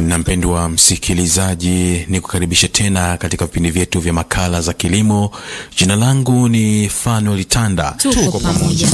na mpendwa msikilizaji, ni kukaribisha tena katika vipindi vyetu vya makala za kilimo. Jina langu ni Fanuel Tanda. Tuko pamoja.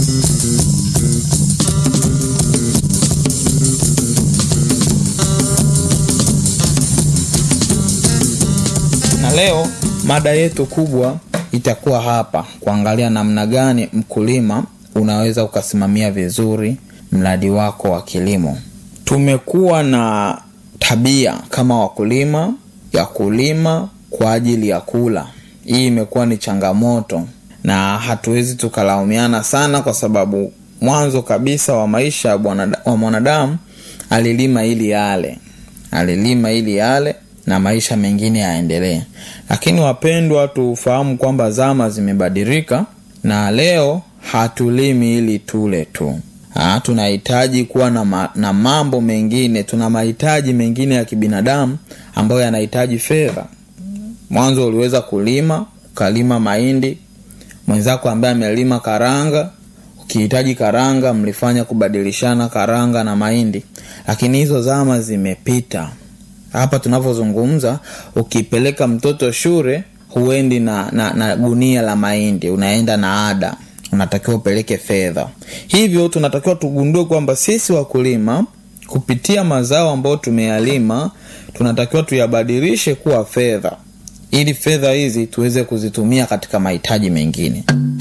Na leo mada yetu kubwa itakuwa hapa kuangalia namna gani mkulima unaweza ukasimamia vizuri mradi wako wa kilimo. Tumekuwa na tabia kama wakulima ya kulima kwa ajili ya kula. Hii imekuwa ni changamoto na hatuwezi tukalaumiana sana, kwa sababu mwanzo kabisa wa maisha wa mwanadamu alilima ili yale, alilima ili yale na maisha mengine yaendelee. Lakini wapendwa, tufahamu kwamba zama zimebadilika na leo hatulimi ili tule tu. Ha, tunahitaji kuwa na, ma, na mambo mengine, tuna mahitaji mengine ya kibinadamu ambayo yanahitaji fedha. Mwanzo uliweza kulima ukalima mahindi, mwenzako ambaye amelima karanga, ukihitaji karanga mlifanya kubadilishana karanga na mahindi, lakini hizo zama zimepita. Hapa tunavyozungumza, ukipeleka mtoto shule huendi na, na, na gunia la mahindi, unaenda na ada unatakiwa upeleke fedha. Hivyo tunatakiwa tugundue kwamba sisi wakulima kupitia mazao ambayo tumeyalima tunatakiwa tuyabadilishe kuwa fedha, ili fedha hizi tuweze kuzitumia katika mahitaji mengine.